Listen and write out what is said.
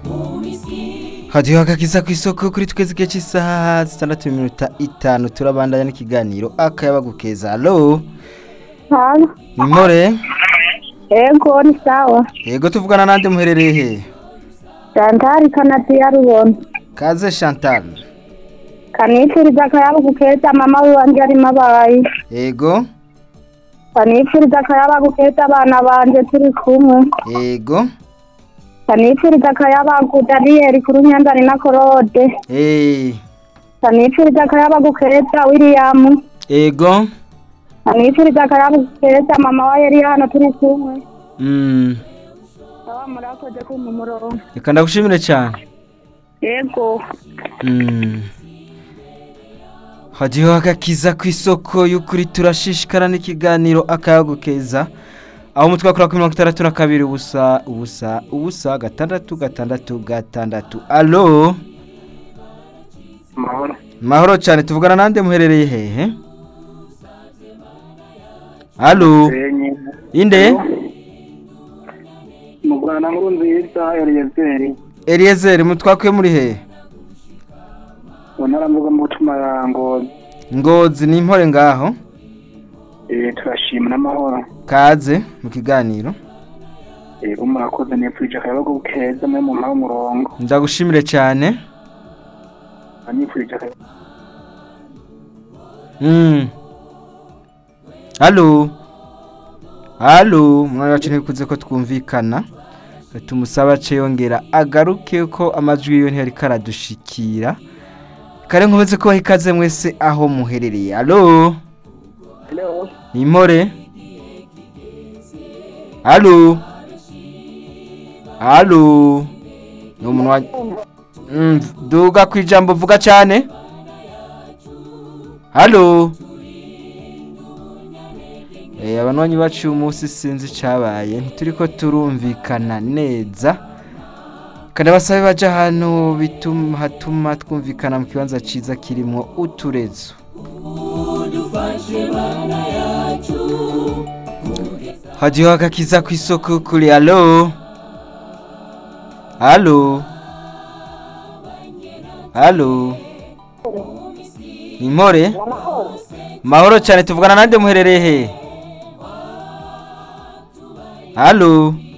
hadiho akakiza ku isoko kuri twese igihe cy'isaha zitandatu n'iminota itanu turabandanya n'ikiganiro akayabagu keza alo Halo. nimore Ego ni sawa. yego tuvugana nande muherereye he Chantal kanati ya rubona. kaze chantal Kanifuriza akayabo gukeza mama wanje ari mabayi. yego Kanifuriza akayabo gukeza abana banje turi kumwe. yego Kanifuriza akayabo Daniel kuri nyandari na Korode. eh Kanifuriza akayabo gukeza William. yego Kanifuriza akayabo gukeza mama wa Eliana turi kumwe. mm Aba murakoze kumpa umurongo. reka ndagushimire cyane Ego. Mm. hadiho agakiza ku isoko y'ukuri turashishikara n'ikiganiro akayago keza aho umutwe wakora kuri mirongo itandatu na kabiri ubusa ubusa ubusa gatandatu gatandatu gatandatu alo mahoro mahoro cyane tuvugana nande muherereye hehe alo senyi inde mu rwanda nkuru nziza eliyezeri eliyezeri mutwakwe muri hehe mu ntara mvuga mu butuma ya ngozi ngozi ni impore ngaho Eh, turashima n'amahoro kaze mu kiganiro yego murakoze nipfuje akayabagu keza mwe mu mpaha umurongo ndagushimire cyane nipfuje akayabagu Mm. Halo. Halo, mwana wacu ntikuze ko twumvikana. Tumusaba ce yongera agaruke ko amajwi yo ntiyari karadushikira. Kare nkomeze ko ikaze mwese aho muherereye. Halo. hello Nimore. Halo. Halo. No munwa. Mm, duga kwijambo vuga cyane. Halo. Eh abanwanyi bacu uyu munsi sinzi cyabaye ntituriko turumvikana neza. Kandi basabe baje ahantu bituma hatuma twumvikana mu kibanza ciza kirimo uturezo. Hadiho agakiza ku isoko kuri halo. Halo. Halo. Nimore? Mahoro cyane tuvugana nande muherereye he? Halo.